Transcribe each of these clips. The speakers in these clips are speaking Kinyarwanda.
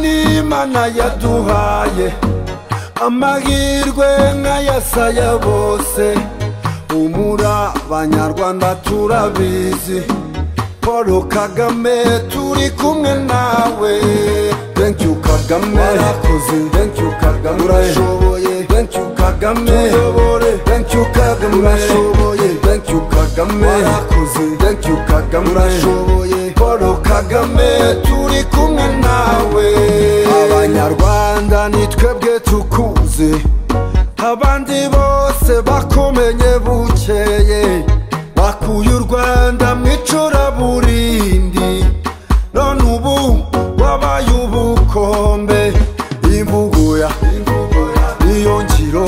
imana yaduhaye amahirwe nk'ayasaya bose humura banyarwanda turabizi paul kagame turi kumwe nawe thank you kagame warakoze thank you kagame urashoboye thank you kagame tuyobore thank you kagame urashoboye thank you kagame warakoze thank you kagame urashoboye paul kagame turi kumwe nawe abanyarwanda ni twebwe tukuzi abandi bose bakomenye bukeye bakuye u rwanda mu icuraburindi none ubu wabaye ubukombe imvuguya niyo ngiro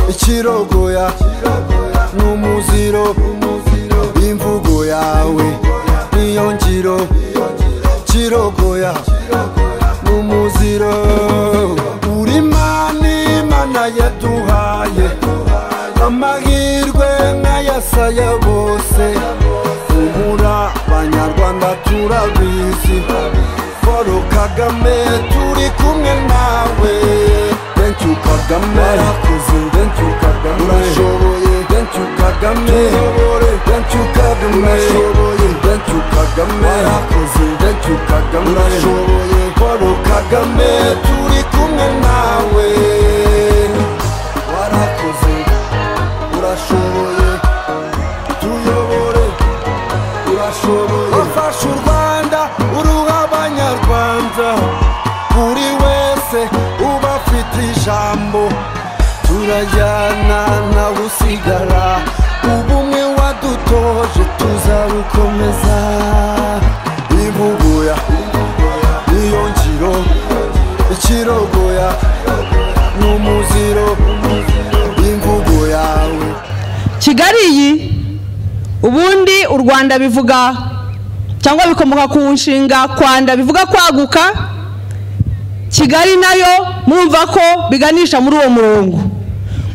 ikirogoya n'umuziro imvugo yawe niyo ngiro kirogoya n'umuziro uri mana imana yaduhaye amahirwe nk'ayasaya bose humura abanyarwanda turabizi paul kagame turi kumwe nawe thank you kagame warakoze thank you kagame urashoboye thank you kagame tuyobore thank you kagame urashoboye thank you kagame warakoze thank you kagame urashoboye paul kagame turi kumwe nawe warakoze urashoboye tuyobore urashoboye ufasha u rwanda uruha abanyarwanda buri wese uba afite ijambo turajyana nawe usigara ubumwe wadutoje tuzabukomeza ibuguya niyo ngiro ikirogoya n'umuziro imvugo yawe kigali iyi ubundi u rwanda bivuga cyangwa bikomoka ku nshinga kwanda bivuga kwaguka kigali nayo mwumva ko biganisha muri uwo murongo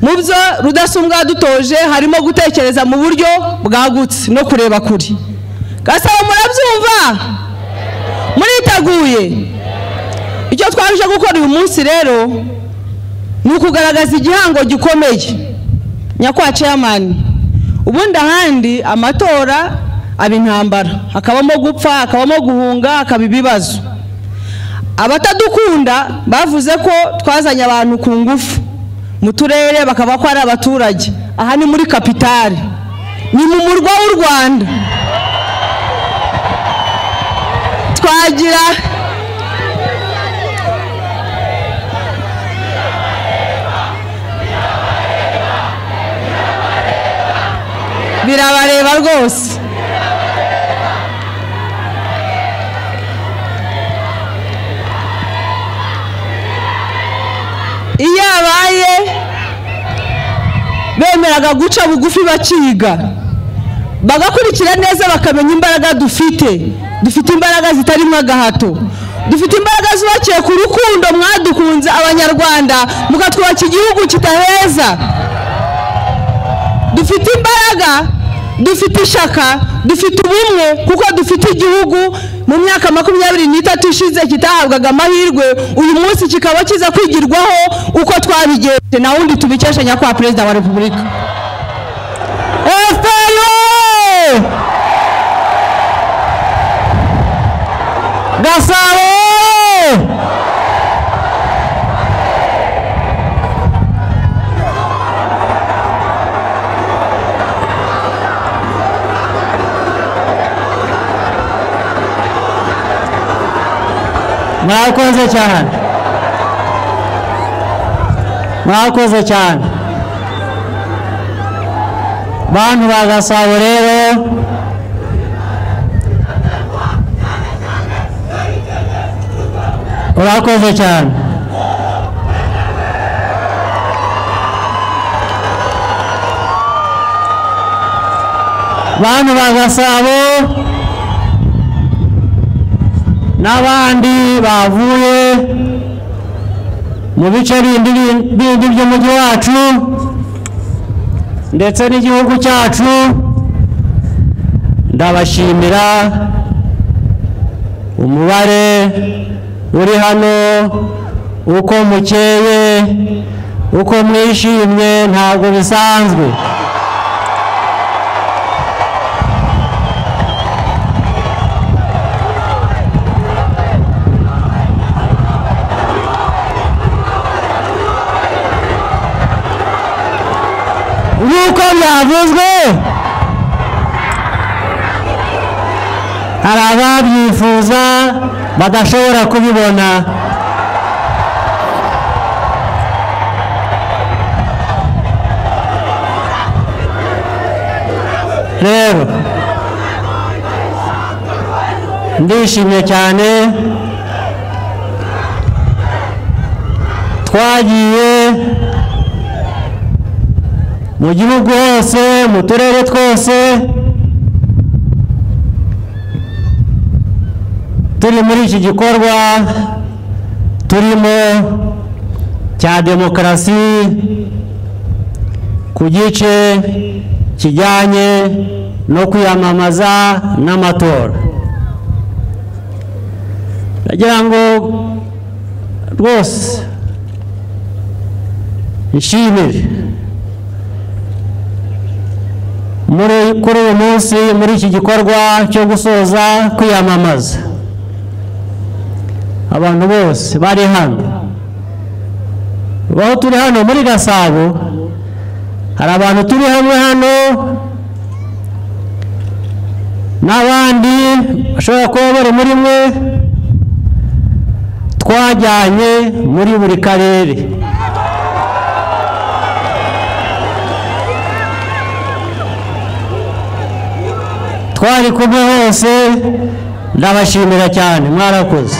mu byo rudasumbwa yadutoje harimo gutekereza mu buryo bwagutse no kureba kure gasaba murabyumva muriteguye icyo twaje gukora uyu munsi rero ni ukugaragaza igihango gikomeye nyakwa chairman ubundi ahandi amatora aba intambara hakabamo gupfa hakabamo guhunga hakaba ibibazo abatadukunda bavuze ko twazanye abantu ku ngufu mu turere bakaba ko ari abaturage aha ni muri kapitali ni mu murwa w'u rwanda twagira birabareba rwose iyo abaye bemeraga guca bugufi bakiga bagakurikira neza bakamenya imbaraga dufite dufite imbaraga zitarimo agahato dufite imbaraga zubakiye ku rukundo mwadukunze abanyarwanda mukatwubaka igihugu kitaheza dufite imbaraga dufite ishaka dufite ubumwe kuko dufite igihugu mu myaka makumyabiri n'itatu ishize kitahabwaga amahirwe uyu munsi kikaba kiza kwigirwaho uko twabigenje na wundi tubikesha nyakubahwa perezida wa repubulika efuperi gasabo mwakoze cyane mwakoze cyane bantu ba gasabo rero urakoze cyane bantu ba gasabo n'abandi bavuye mu bice bindi bindi by'umujyi wacu ndetse n'igihugu cyacu ndabashimira umubare uri hano uko mukeye uko mwishimye ntabwo bisanzwe nk'uko byavuzwe hari ababyifuza badashobora kubibona rero ndishimye cyane twagiye mu gihugu hose mu turere twose turi muri iki gikorwa turimo cya demokarasi ku gice kijyanye no kwiyamamaza n'amatora ndagira ngo rwose nshimire muri kuri uyu munsi muri iki gikorwa cyo gusoza kwiyamamaza abantu bose bari hano aho turi hano muri gasabo hari abantu turi hamwe hano n'abandi bashobora kuba bari muri mwe twajyanye muri buri karere twari kumwe hose ndabashimira cyane mwarakoze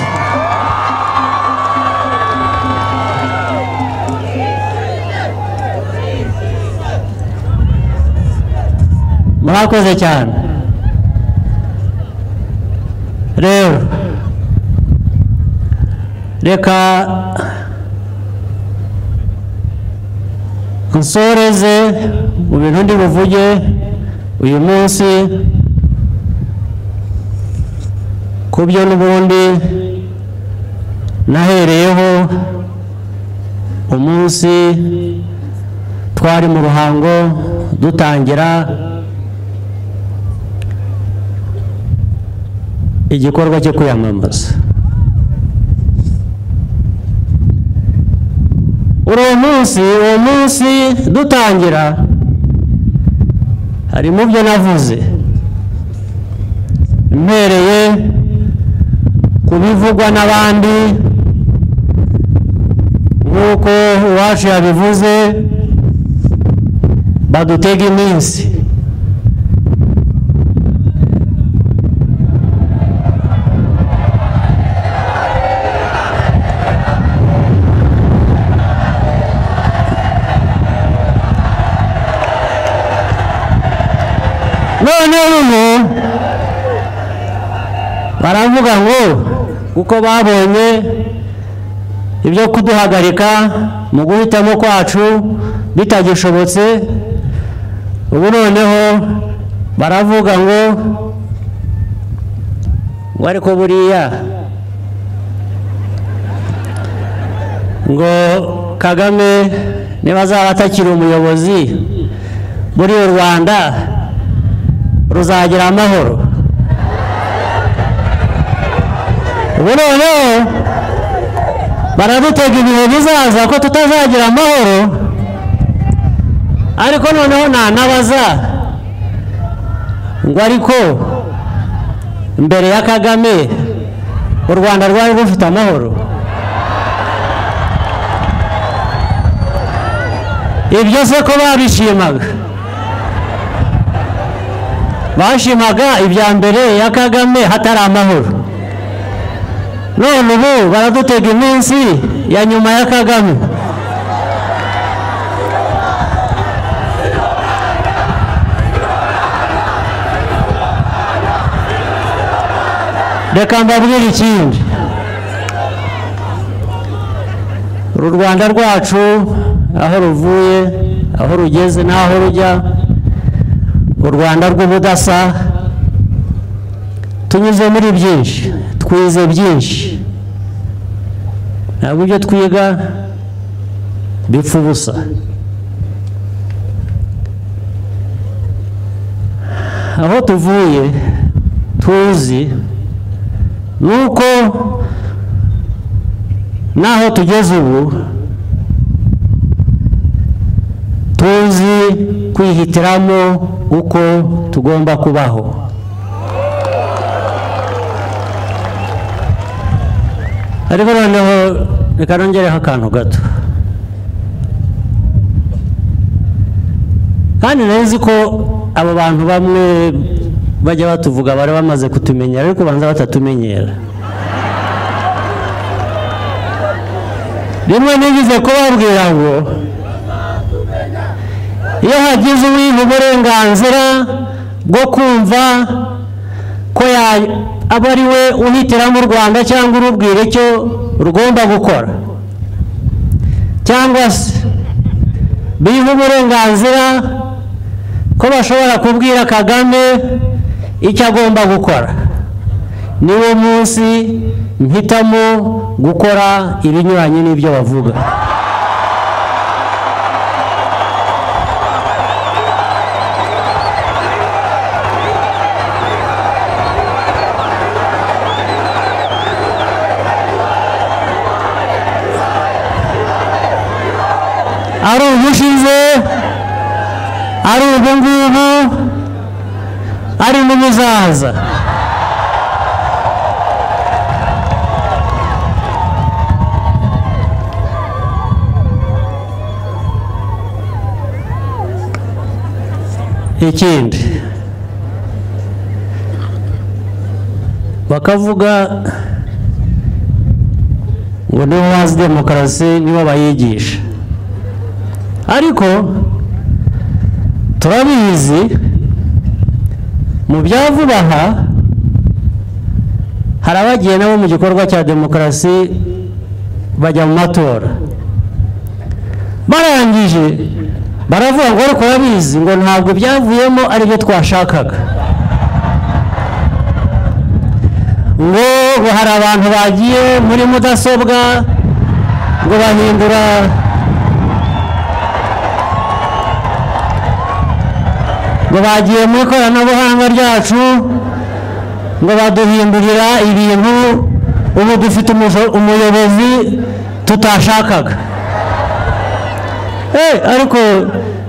mwakoze cyane rero reka nsoreze mu bintu ndi buvuge uyu munsi ku byo n'ubundi nahereyeho umunsi twari mu ruhango dutangira igikorwa cyo kwiyamamaza uri uwo munsi uwo munsi dutangira hari mu byo navuze mpereye ku bivugwa n'abandi nk'uko uwacu yabivuze badutega iminsi none ubu baravuga ngo kuko babonye ibyo kuduhagarika mu guhitamo kwacu bitagishobotse ubu noneho baravuga ngo ngo ariko buriya ngo kagame niba azaba atakiri umuyobozi muri u rwanda ruzagira amahoro ubu noneho baradutega ibihe bizaza ko tutazagira amahoro ariko noneho nanabaza ngo ariko mbere ya kagame u rwanda rwari rufite amahoro ibyo se ko babishimaga bashimaga ibya mbere ya kagame hatari amahoro none ubu baradutega iminsi ya nyuma ya kagame reka mbabwire ikindi uru rwanda rwacu aho ruvuye aho rugeze n'aho rujya u rwanda rw'ubudasa tunyuze muri byinshi twize byinshi ntabwo ibyo twiga bipfa ubusa aho tuvuye tuzi ni uko n'aho tugeze ubu tuzi kwihitiramo uko tugomba kubaho ariko noneho reka nongereho akantu gato kandi nari ko abo bantu bamwe bajya batuvuga bari bamaze kutumenyera ariko banza batatumenyera rimwe nigeze kubabwira ngo iyo hagize uwiha uburenganzira bwo kumva ko ya- aba ari we uhitiramo u rwanda cyangwa urubwira icyo rugomba gukora cyangwa se biha uburenganzira ko bashobora kubwira kagame icyo agomba gukora niwo munsi mpitamo gukora ibinyuranye n'ibyo bavuga ari ubushize ari ubungubu ari n'ubuzaza ikindi bakavuga ngo nibo bazi demokarasi nibo bayigisha ariko turabizi mu bya vuba aha hari abagiye nabo mu gikorwa cya demokarasi bajya mu matora barangije baravuga ngo ariko urabizi ngo ntabwo byavuyemo ari byo twashakaga ngo ngo hari abantu bagiye muri mudasobwa ngo bahindura ngo bagiye mu ikoranabuhanga ryacu ngo baduhindurira ibintu ubu dufite umusho- umuyobozi tutashakaga Eh, ariko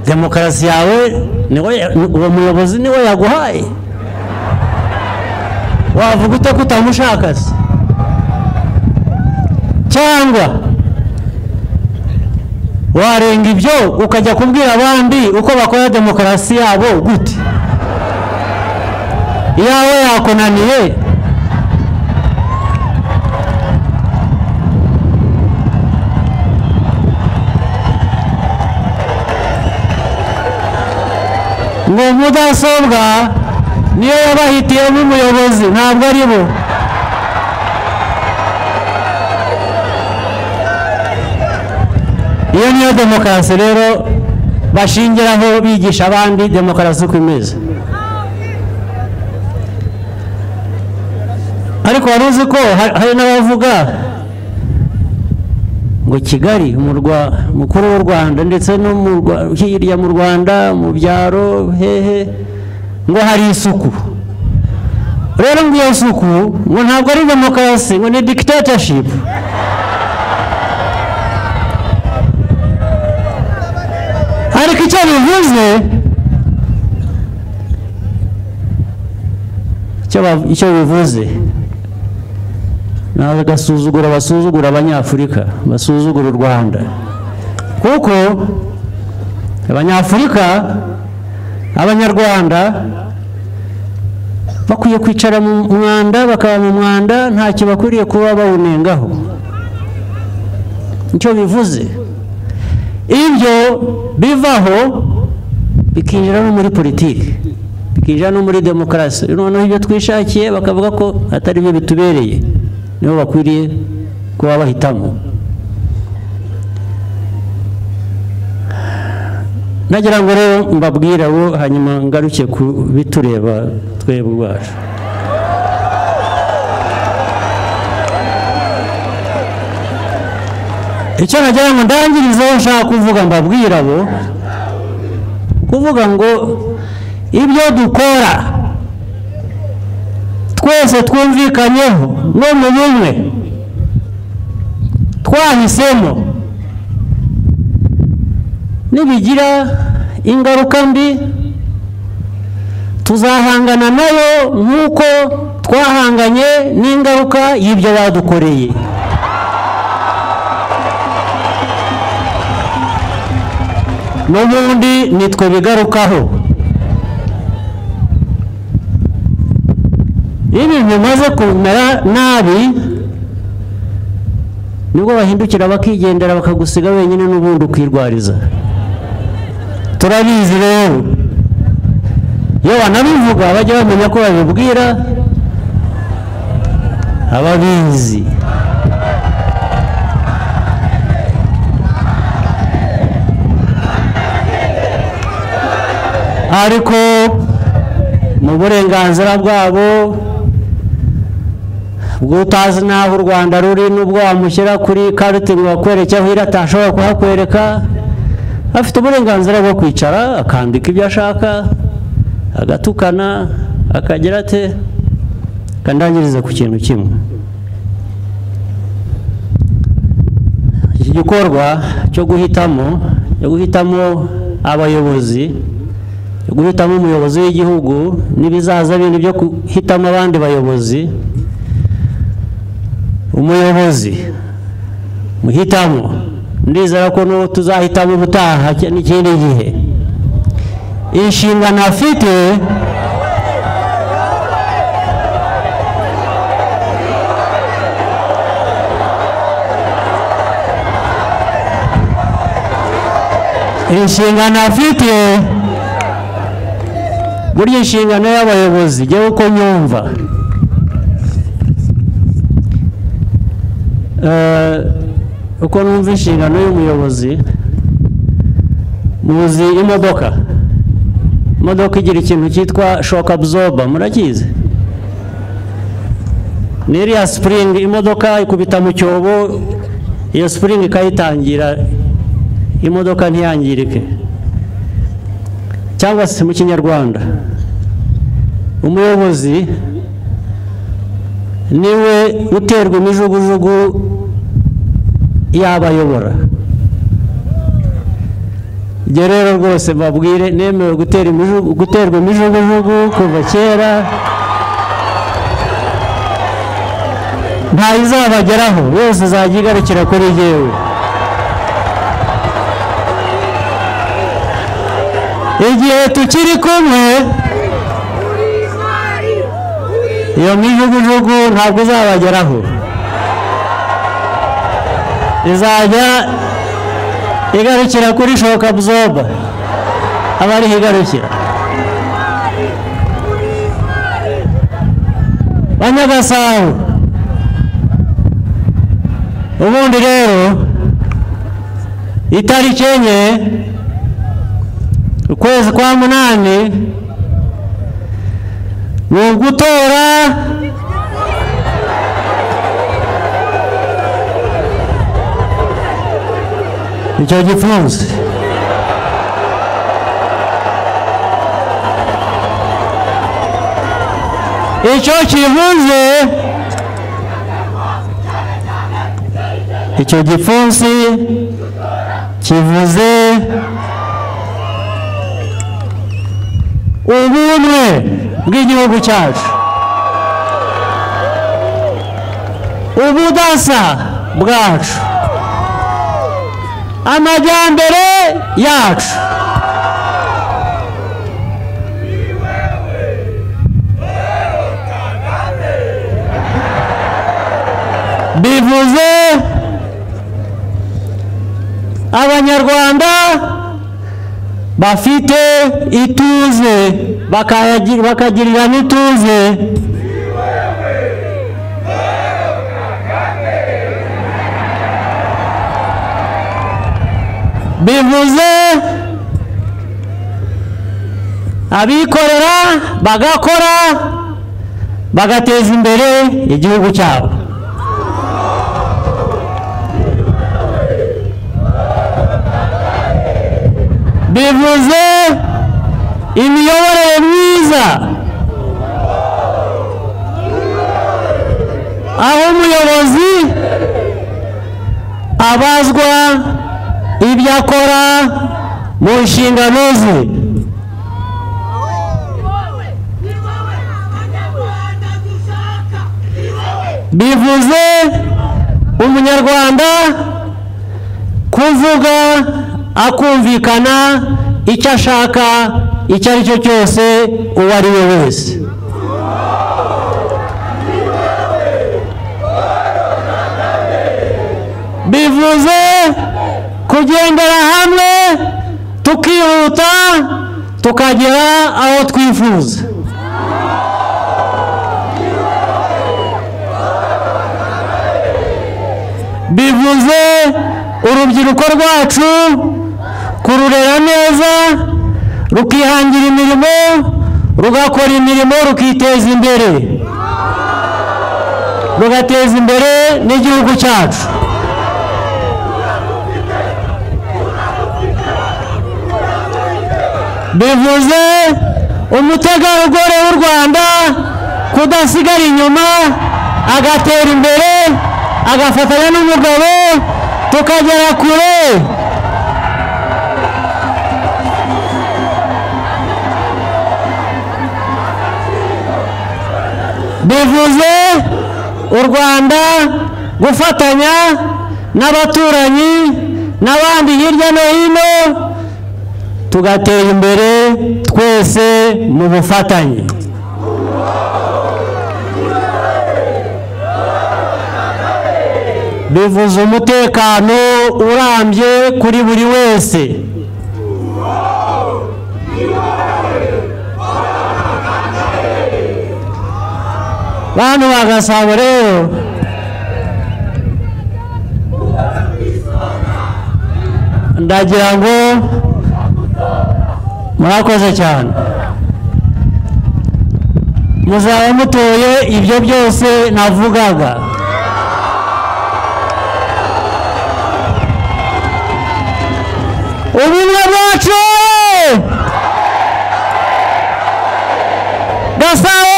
demokarasi yawe niwe ya- uwo muyobozi niwe yaguhaye wavuga ute ko utamushaka se cyangwa warenga ibyo ukajya kubwira abandi uko bakora demokarasi yabo gute iyawe yakunaniye ngo mudasobwa niyo yabahitiyemo umuyobozi ntabwo ari bo iyo niyo demokarasi rero bashingiraho bigisha abandi demokarasi uko imeze ariko wari uzi ko ha- hari n'abavuga ngo kigali umurwa mukuru w'u rwanda ndetse no mu Rwa- hirya mu rwanda mu byaro hehe ngo hari isuku rero ngo iyo suku ngo ntabwo ari demokarasi ngo ni dictatorship ariko icyo bivuze icyo ba- icyo bivuze ni agasuzuguro basuzugura abanyafurika basuzugura u rwanda kuko abanyafurika abanyarwanda bakwiye kwicara mu mwanda bakaba mu mwanda ntacyo bakwiriye kuba bawunengaho icyo bivuze ibyo bivaho bikinjira no muri politiki bikinjira no muri demokarasi noneho ibyo twishakiye bakavuga ko atari byo bitubereye nibo bakwiriye kuba bahitamo nagira ngo rero mbabwire abo hanyuma ngaruke ku bitureba twebwe ubwacu icyo nagira ngo ndangirizeho nshaka kuvuga mbabwira abo kuvuga ngo ibyo dukora twese twumvikanyeho no mu bumwe twahisemo nibigira ingaruka mbi tuzahangana nayo nk'uko twahanganye n'ingaruka y'ibyo badukoreye n'ubundi nitwe bigarukaho iyo ibintu bimaze kumera nabi nibwo bahindukira bakigendera bakagusiga wenyine n'ubundi ukirwariza turabizi rero iyo banabivuga bajya bamenya ko babibwira ababizi ariko mu burenganzira bwabo bw'utazi n'aho u rwanda ruri n'ubwo wamushyira kuri karite ngo bakwereke aho iri atashobora kuhakwereka afite uburenganzira bwo kwicara akandika ibyo ashaka agatukana akagira ate akandangiriza ku kintu kimwe iki gikorwa cyo guhitamo cyo guhitamo abayobozi guhitamo umuyobozi w'igihugu n'ibizaza bindi byo guhitamo abandi bayobozi umuyobozi muhitamo ndizera ko n'uwo tuzahitamo ubutaha n'ikindi gihe inshingano afite inshingano afite burya inshingano y'abayobozi jyewe uko nyumva uko numva inshingano y'umuyobozi muzi imodoka imodoka igira ikintu cyitwa shock absorber murakizi ni iriya spring imodoka ikubita mu cyobo iyo spring ikayitangira imodoka ntiyangirike cyangwa se mu kinyarwanda umuyobozi niwe uterwa imijugujugu yabayobora ibyo rero rwose mbabwire nemewe guterwa imijugujugu kuva kera ntayizabageraho yose izajya igarukira kuri yewe igihe tukiri kumwe iyo mijugujugu ntabwo izabageraho izajya igarukira kuri shoka buzoba aba ariho igarukira banyagasabo ubundi rero itariki enye ukwezi kwa munani ni ugutora icyo gipfunsi icyo kivuze icyo gipfunsi kivuze ubumwe bw'igihugu cyacu ubudasa bwacu amajyambere yacu bivuze abanyarwanda bafite ituze bakagirira n'ituze bivuze abikorera bagakora bagateza imbere igihugu cyabo bivuze imiyoborere myiza aho umuyobozi abazwa ibyo akora mu nshingano ze bivuze umunyarwanda kuvuga akumvikana icyo ashaka icyo ari cyo cyose uwo ari we wese bivuze kugendera hamwe tukihuta tukagera aho twifuza bivuze urubyiruko rwacu kururera neza rukihangira imirimo rugakora imirimo rukiteza imbere rugateza imbere n'igihugu cyacu bivuze umutegarugori w'u rwanda kudasigara inyuma agatera imbere agafatanya n'umugabo tukagera kure bivuze u rwanda gufatanya n'abaturanyi n'abandi hirya no hino tugatera imbere twese mu bufatanye bivuze umutekano urambye kuri buri wese bantu ba gasabo rero ndagira ngo murakoze cyane muzaba mutoye ibyo byose navugaga ubumwe bwacu gasabo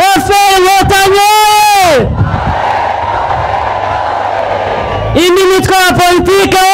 eferi inkotanyi indi mitwe ya politike